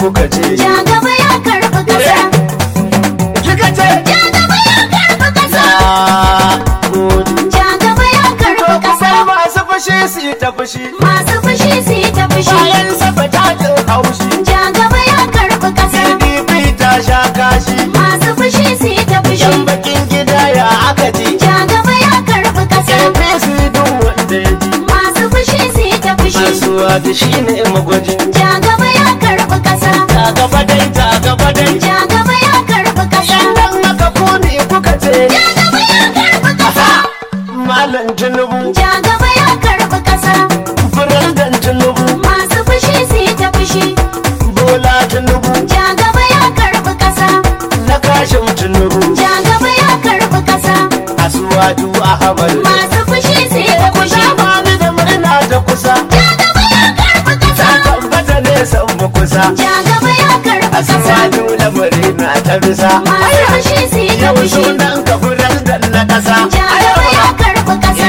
kuka ce Ja gaba ya karɓi ƙasa. kika ce Ja gaba ya karɓi ƙasa. na gode Ja gaba ya karɓi to ƙasa. kasar masu fushi su yi ta fushi Masu fushi su yi ta fushi. bayan saba ta jin haushi Ja gaba ya karɓi ƙasa. pdp ta sha kashi Masu fushi su yi ta fushi. yan bakin gida ya aka ji Ja gaba ya karɓi ƙasa. apc duk wanda ya ji Masu fushi su yi ta fushi. Masuwa da shi ne magwajin Ja gaba ya karɓi ƙasa. ta gaba dai ta gaba dai Ja gaba ya karɓi ƙasa. dan aka kone kuka ce Ja gaba ya karɓi ƙasa. malam tinubu Ja gaba ya karɓi ƙasa. firandan tinubu Masu fushi su yi ta fushi. bola tinubu Ja gaba ya karɓi ƙasa. na kashin tinubu Ja gaba ya karɓi ƙasa. asuwaju ahmad Masu fushi su yi ta fushi. Zamani da murna ta kusa Ja gaba ya karɓi ta ƙasa. tabbata ne san mu kusa Ja gaba ya karɓi ƙasa. asuwaju da murna ta bisa Masu fushi su yi ta yau fushi. sunan ka firandan na kasa Ja gaba ya karɓi ƙasa.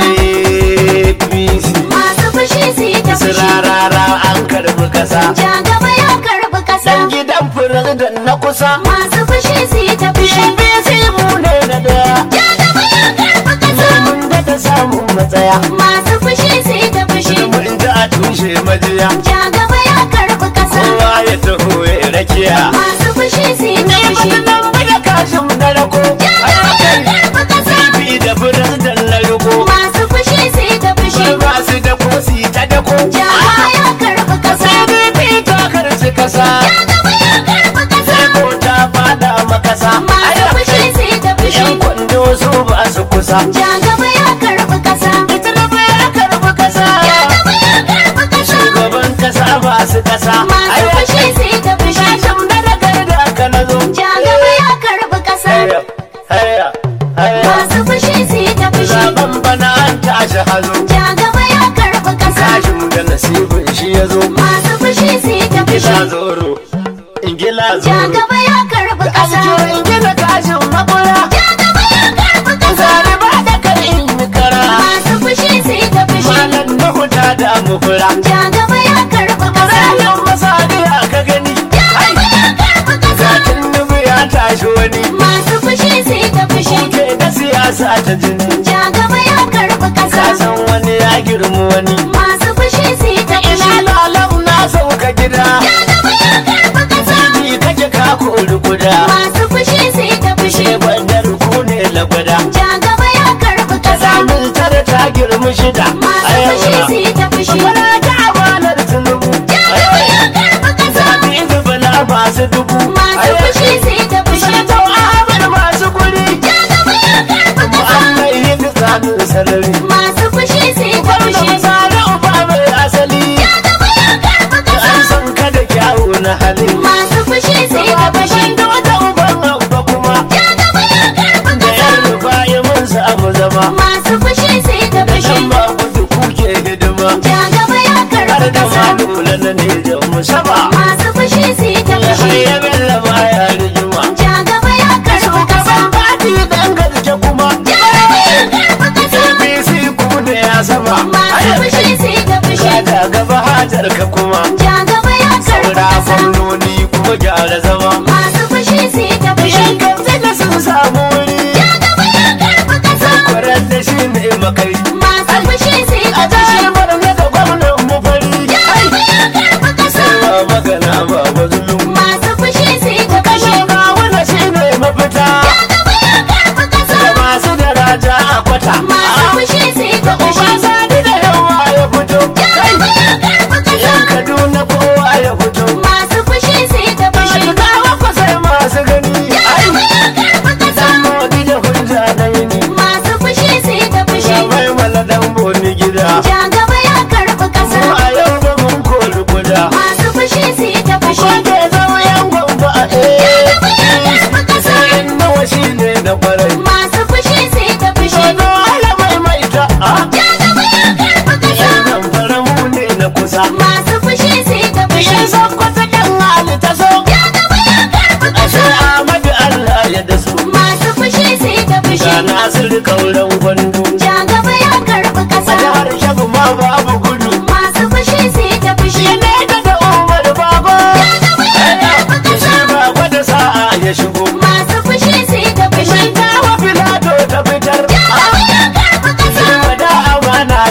apc Masu fushi su yi ta fushi. sirarara an karbi kasa Ja gaba ya karɓi ƙasa. dan gidan firandan na kusa Masu fushi su yi ta fushi. apc mu ne na daya Ja gaba ya karɓi ƙasa. mun da ta samun matsaya Masu fushi su yi ta fushi. mun ji a tushe majiya Ja gaba ya karɓi ƙasa. kowa ya taho ya rakiya Masu fushi su yi ta fushi. nan da kashin na rako Ja gaba ya karɓi ƙasa. bi da firandan na riko Masu fushi su yi ta fushi. ba su da kosi ta dako Ja gaba ya karɓi ƙasa. pdp ta karci kasa Ja gaba ya karɓi ƙasa. ko ta fada makasa Masu fushi su yi ta fushi. yan kwando su ba su kusa Ja gaba ya karɓi ƙasa. ita da ya karbi kasa Ja gaba ya karɓi ƙasa. shugaban kasa ba su kasa Masu fushi su yi ta fushi. Sashen da na gaida ka na zo Ja gaba ya karɓi ƙasa. Haya, haya, haya. Masu fushi su yi ta fushi. Zaben bana an tashi hazo Ja gaba ya karɓi ƙasa. Kashin da nasibin shi ya zo Masu fushi su yi ta fushi. Ingila zoro Ingila Ja zoro gaba ya karɓi ƙasa. Ajiyo ingila kashin makura Ja gaba ya karɓi ƙasa. Zari ba da kan in yi kara Masu fushi su yi ta fushi. Malam na huta da mukura Ja gaba ya karɓi ƙasa. Ranar masani ka gani Ja gaba ya karɓi ƙasa. Zatin nubu ya tashi wani Masu fushi su yi ta fushi. Ke na siyasa ta jini Ja gaba ya karɓi ƙasa. Ka san wani ya girma wani Masu fushi su yi ta fushi. Ina lalau na sauka gida Ja gaba ya karɓi ƙasa. Ni kake ka kori guda Masu fushi su yi ta fushi. She bandar ku ne lagwada Ja gaba ya karɓi ƙasa. Zamin tare ta girma shida Masu fushi su yi ta fushi. Bana ta amanar tunubu Ja gaba ya karɓi ƙasa. Zabi da bala masu dubu Masu fushi su yi ta fushi. Sanatau Ahmad masu guri Ja gaba ya karɓi ƙasa. Mu'amai yin tsanin sarari Masu fushi su yi ta Gwamna fushi. misali uba mai asali Ja gaba ya karɓi ƙasa. An san ka da kyawu na hali Masu fushi su yi ta fushi. da wata uban abba kuma Ja gaba ya karɓi Da ƙasa. yan rufa ya mun samu zama Masu fushi su yi ta fushi. Dan ba gudu kuke hidima Ja gaba ya Har karɓi da ƙasa. ma dole na ne da musaba Masu fushi su yi ta Har fushi. ya bella baya rigima Ja gaba ya karɓi ƙasa. Shugaban fati dan garke kuma Ja gaba ya karɓi ƙasa. APC ku da ya sama Masu fushi su yi ta fushi. Kada gaba hajar ka kuma Ja gaba ya karɓi Saura ƙasa. gwamnoni kuma gyara zama Masu fushi su yi ta fushi. Yan kamfe da sun samu wuri Ja gaba ya karɓi ƙasa. Kwarar da shi ne makai Masu fushi su yi A ta fushi. jihar Borno da gwamnan mu fari Ja gaba ya karɓi ƙasa. Ba magana ba mazulum Masu fushi su yi ta fushi. Kawuna shi ne mafita Ja gaba ya karɓi ƙasa. Da masu daraja a kwata Masu fushi su yi ta fushi. Uba sani da yawa ya fito Ja gaba ya karɓi ƙasa. Yan Kaduna kowa ya fito Masu fushi su yi ta fushi. Kawo ku sai masu gani Ja gaba ya karɓi ƙasa. Dan modi da hujja na yini Masu fushi su yi ta fushi. Mai maladan boni gida Ja gaba ya karɓi ƙasa. Mu a yau ba mun kori guda Masu fushi su yi ta fushi. Wanda ya zama yan gwamba a eh gaba ya karɓi ƙasa. In nawa shi ne na kwarai Masu fushi su yi ta fushi. Wani ala mai maita a Ja gaba ya karɓi ƙasa. Yan zamfara mu ne na kusa Masu fushi su yi ta fushi. Yan sakwata yan hali ta so Ja gaba ya karɓi Ashe ƙasa. Ahmadu Allah ya dasu Masu fushi su yi ta fushi. Ga Nasiru kauran gwandu Ja gaba ya karɓi A ƙasa. jihar Shabu ma babu gudu Masu fushi su yi ta fushi. Shi ne da da Umar Bago Ja gaba ya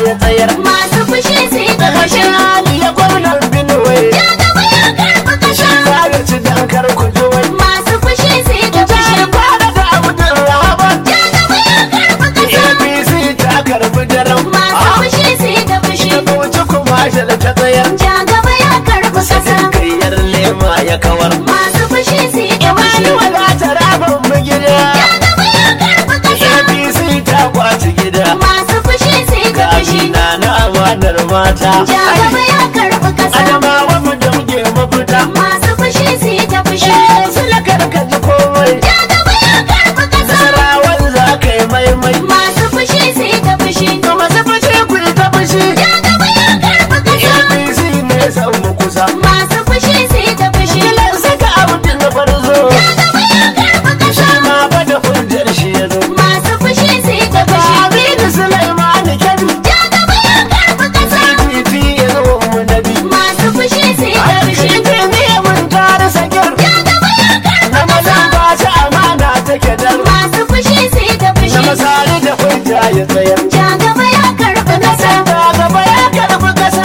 ya tsayar Masu fushi sai ta daga fushi. shi hali ya gwamnan binuwe Ja gaba ya karɓi ƙasa. za ya ci dankar kujuwai Masu fushi sai ta fushi. ta fara da abdul rahaban Ja gaba ya karɓi ƙasa. apc ta karbi daren Masu fushi sai ta fushi. ta bauchi kuma shi da ta tsayar Ja gaba ya karɓi ƙasa. kayyar lema ya kawar Masu fushi sai ta fushi. Imani wadata rabon mu gida Ja gaba ya karɓi ƙasa. apc ta kwaci gida Masu fushi sai ta fushi. Kabina na amanar mata Ja gaba ya karɓi ƙasa. adamawa mu da muke mafita Masu fushi sai ta fushi. su la karkaci komai Ja gaba ya karɓi ƙasa. sarawar za ka yi maimai Masu fushi sai ta fushi. to masu fushi ku yi ta fushi Ja gaba ya karɓi ƙasa. apc ne san mu kusa Masu fushi sai ta fushi. kilan saka abin na farzo Ja gaba ya karɓi ƙasa. ma ba da hujjar shi ya zo Masu fushi sai ta fushi. Aminu Sulaiman Kebbi Ja gaba ya karɓi ƙasa. CPT ya zo mu nabi Masu fushi sai ta fushi. Alƙitin ne mun tare sakir Ja gaba ya karɓi na maza ƙasa. ba ta amana take dar Masu fushi sai ta na fushi. masari da hujja ya tsayar Ja gaba ya karɓi ƙasa. ta gaba ya karbi kasa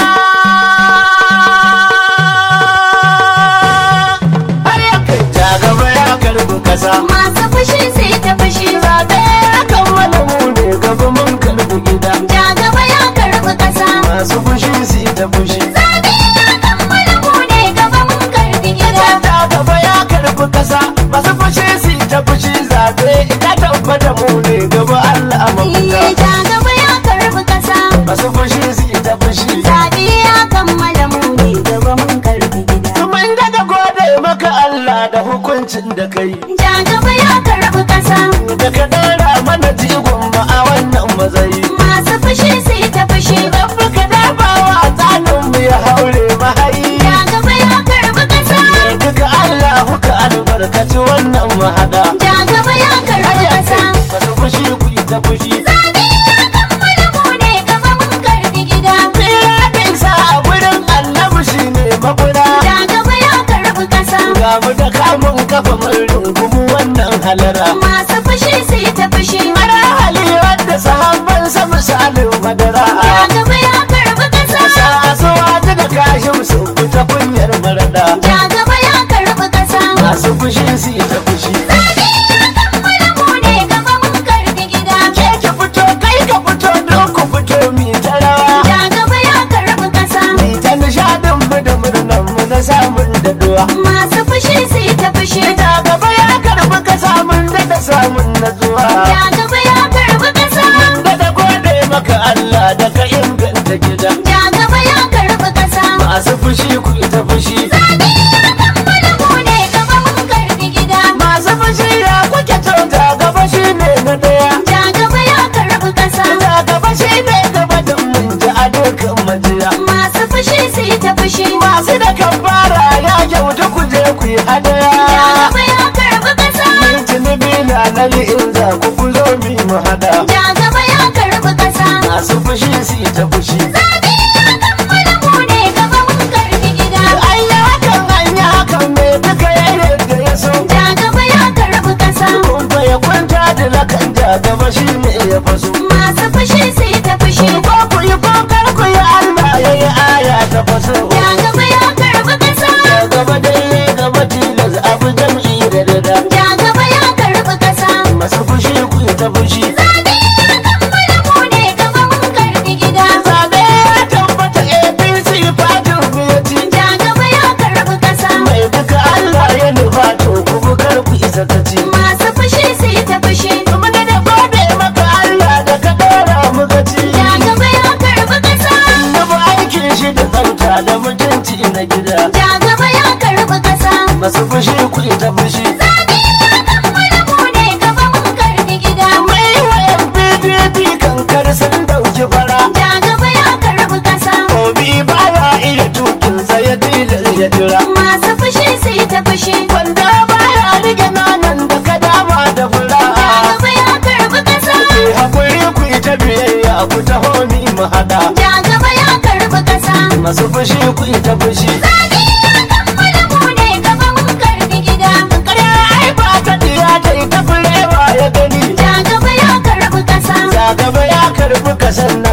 har ya kai ta gaba ya karbi kasa Masu fushi sai ta fushi. zaɓe ya kammala mu ne gaba mun karbi gida Ja gaba ya karɓi ƙasa. masu fushi su ta fushi Zaɓe ya kammala mu ne gaba mun karɓi gida. ta gaba ya karbi kasa masu fushi su ta fushi zaɓe ita tabbata mu ne gaba Allah a mafita Iye, Ja gaba ya karɓi ƙasa. masu fushi su ta fushi Zaɓe ya kammala mu ne gaba mun karɓi gida. Mun daga gode maka Allah da hukuncin da kai Ja gaba ya karɓi ƙasa. da ka dara mana jigon ma a wannan matsayi. Masu fushi sai ta fushi. Rabbi ka dabawa a tsanin mu ya haure mahayi. Ja gaba ya karɓi ƙasa. Duka Allah ka albarkaci wannan mahada. Ja gaba ya karɓi ƙasa. Masu fushi ku yi ta fushi. Zaɓe ya kammala mu ne gaba mun karɓi gida. Tsira da isa a gurin annabi shi ne maguna. Ja gaba ya karɓi ƙasa. Ga mu da kamun kafa mun rungumu wannan halara. Masu fushi sai ta fushi. Mara hali wadda sahabban sa misalin madara. Ja gaba ya karɓi ƙasa. Sasuwa ta da kashin su fita kunyar marada. Ja gaba ya karɓi ƙasa. Masu fushi su yi ta fushi. Zaɓe ya kammala mu ne gaba mun karɓi gida. Ke ki fito kai ka fito don ku fito mi ta rawa. Ja gaba ya karɓi ƙasa. Mi ta nishadin mu da murnan mu na samun daɗuwa. Masu fushi sai ta fushi. Ita gaba ya karɓi ka samun da da samun natsuwa. Ja gaba ya karɓi ƙasa. Da da gode maka Allah da ka inganta gida. Ja gaba ya karɓi ƙasa. Masu fushi ku yi ta fushi. Zaɓe ya kammala mu ne gaba mun karɓi gida. Masu fushi ya kuke kyauta gaba shi ne na ɗaya. Ja gaba ya karɓi ƙasa. Ita gaba shi ne gaba da mun ji a dukkan majiya. Masu fushi sai ta fushi. Masu da kambara ya kyauta ku je ku yi Ja hadaya. gaba ya karɓi ƙasa. Mun tunubi na nali in za ku ku zo mi mu hada. Ja gaba ya karɓi ƙasa. Masu fushi su yi ta fushi. Zaɓe ya kammala mu ne gaba mun karɓi gida. An yi hakan an yi hakan me duka ya yadda ya so. Ja gaba ya karɓi ƙasa. Kun fa ya kwanta da lakan ja gaba shi ne ya faso. Masu fushi sai ta fushi. Ko ku yi ko kar ku yi Allah ya yi aya ta faso. Ja gaba ya karɓi ƙasa. Ya gaba dai gaba tilas abu jam'i da dada. Ja gaba ya karɓi ƙasa. Masu fushi ku yi ta fushi. Zaɓe ya kammala mu ne gaba mun karɓi gida. Zaɓe ya tabbata APC fatin biyati. Ja gaba ya karɓi ƙasa. Mai duka Allah ya nufa to ku bugar ku isa ta ci. Masu fushi sai ta fushi. Kuma da da gode maka Allah da ka ɗora mu gaci. Ja gaba ya karɓi ƙasa. Na bi aikin shi da tsafta da mutunci na gida. Ja gaba ya karɓi ƙasa. Masu fushi ku ita fushi. Zaɓe ya kammala mu ne gaba mun karɓi gida. Mai wayan PDP kankar sun dauki fara. Ja gaba ya karɓi ƙasa. Obi baya iya tukin sa ya tilar ya jira. Masu fushi sai ta fushi. Wanda baya rige nanan da ka dama da fura. Ja gaba ya karɓi ƙasa. Ke hakuri ku ita biyayya ku taho mi mu hada. Ja gaba ya karɓi ƙasa. Masu fushi ku ita fushi. Zaɓe ya kammala mu ne gaba mun karɓi gida. Ƙarya ai ba ta diya ta ita furewa ya gani. Ja gaba ya karɓi ƙasa. Ja gaba ya karbi kasan nan abu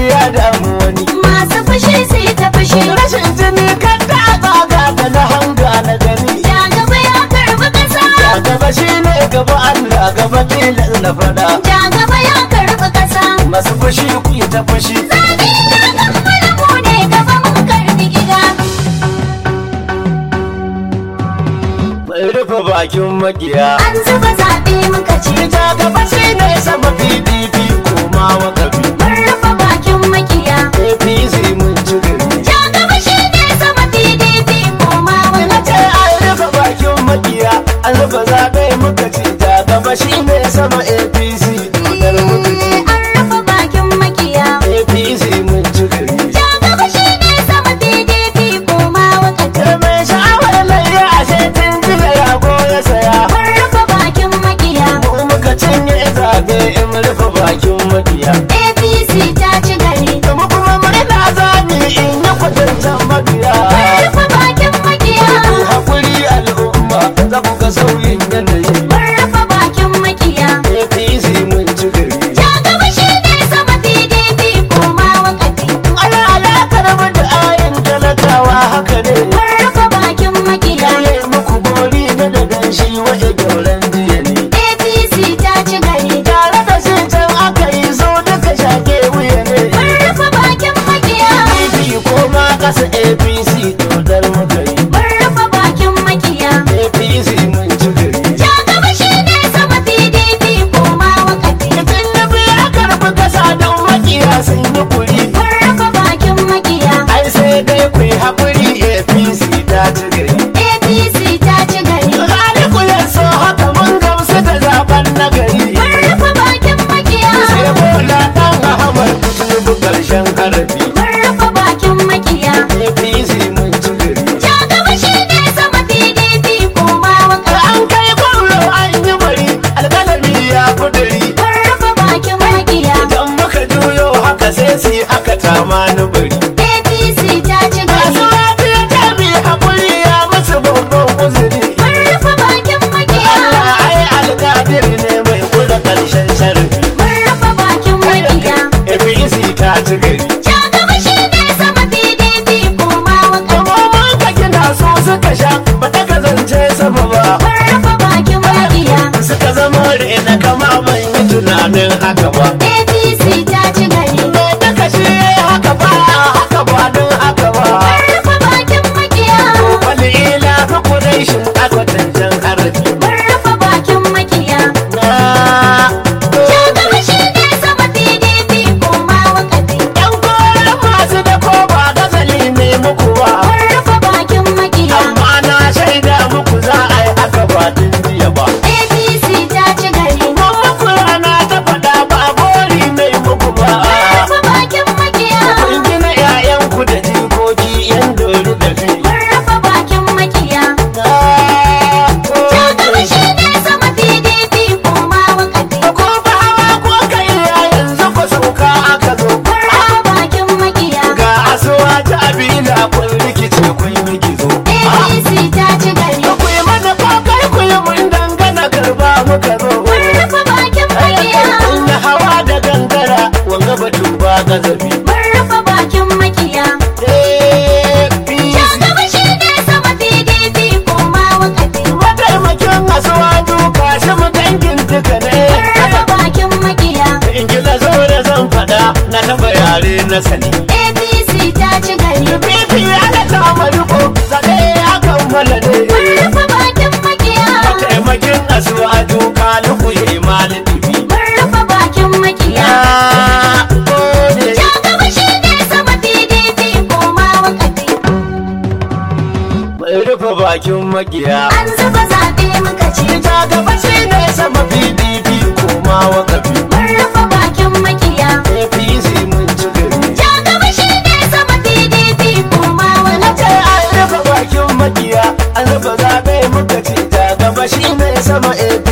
ya damu wani Masu fushi sai ta fushi. rashin jini kan ta tsaga da na hanga na gani Ja gaba ya karbi ƙasa. a gaba shi ne gaba Allah gaba tilas na fada Ja gaba ya karbi ƙasa. masu fushi ku yi ta fushi Zaɓe ya kammala mu ne gaba mun karbi gida. mai rufe bakin makiya An zuba zaɓe muka ce. ita gaba shi ne sama pdp koma wakafi Mun rufe bakin makiya. apc mun ci gari Ja gaba shi ne sama PDP koma na ce wani an rufe bakin makiya an rufe zaɓe muka ci ta gaba shi ne sama apc dodar muka ci An rufe bakin makiya. apc mun ci gari Ja gaba shi ne sama PDP koma wakati. da mai sha'awar layya a sai tun jiya rago ya saya Mun rufe bakin makiya. mu muka cinye zaɓe in rufe bakin makiya APC ta ci gari. kuma kuma murna zani in yi kwatancan mabiya Mun rufe bakin makiya. ku haƙuri al'umma za ku ga sauyin yanayi Mun rufe bakin makiya. apc mun ci gari Ja gaba shi ne sama PDP koma wakati. ana alaƙar mu da ayin talakawa haka ne Mun rufe bakin makiya. yaye muku bori na da ganshi waje gauran jiya ne APC ta ci gari. tare da shi can aka yi so duka shake wuya ne Mun rufe bakin makiya. pdp ko ma ƙasa apc dodar muka yi Mun rufe bakin makiya. apc mun ci gari Ja gaba shi ne sama PDP koma wakati. Mutum na biya karɓi kasa don makiya sun yi kuri Mun rufe bakin makiya. ai sai dai ku yi haƙuri apc ta ci gari APC ta ci gari. Khaliku ya so haka mun gamsu da zaben na gari Mun rufe bakin makiya. sai bola ɗan ahmad tinubu ƙarshen harafi Mun rufe bakin makiya. apc mun ci gari Ja gaba shi ne sama PDP koma da wakati. an kai kwallo an yi bari alƙalami ya kuduri Mun rufe bakin makiya. idan muka juyo haka sai su yi haka tamani bari APC ta ci masu gari. lafiya ta bi haƙuri ya musu babban uzuri Mun rufe bakin makiya. Allah ai alƙadir ne mai kula ƙarshen sharafi Mun rufe bakin makiya. APC ta ci gari Ja gaba shi ne sama PDP koma wakati. Kamomin ka gina so suka sha ba ta kazance sama ba Mun rufe bakin makiya. suka zama rena kama ban yi tunanin haka ba APC ta ci gari. me ta kashe haka ba haka ba don haka ba Mun rufe bakin makiya. wani ila fi kudaishin akwatancen harafi Mun rufe bakin makiya. na Ja gaba shi ne sama PDP koma wakati. yan koren masu da ko ba gazali ne muku ba Mun rufe bakin makiya. amma na shaida muku za a yi haka ba tun jiya ba APC ta ci gari. Mun muku rana ta faɗa ba gori mai muku ba Mun rufe bakin makiya. Kun gina 'ya'yanku da jikoki 'yan dori da kai. Mun rufe bakin makiya. Na Ja gaba gode. shi ne sama PDP koma wakati. Ko ba hawa ko kai ya yanzu ku sauka aka zo. Mun rufe bakin makiya. Ga asuwa ta abila kun rikice kun yi gizo. APC ta ci gari. Ku yi mana ko kai ku yi mun dangana karba muka zo. Mun rufe bakin makiya. Kun yi hawa da gangara wanga batu ba gazabi. Mun rufe bakin makiya. APC. Ja gaba shi ne sama PDP koma wakati. Mataimakin asuwa duka shi mu dangin duka ne. Mun rufe bakin makiya. in gina zo da zan faɗa na taɓa yare na sani. APC ta ci gari. Bibi ana kama riko zaɓe ya kammala ne. Mun rufe bakin makiya. Taimakin asuwa duka luku ya imani dubi. Mun rufe bakin makiya. Na gode. Ja gaba shi ne sama PDP koma wakati. Mai rufe bakin makiya. An zuba zaɓe muka ce. Ita gaba shi ne sama PDP koma wakafi. Mun rufe bakin makiya. APC mun ci gari. Ja gaba shi ne sama PDP koma Ce wakati. an rufe bakin makiya, an rufe zaɓe muka ci ta gaba shi ne sama APC.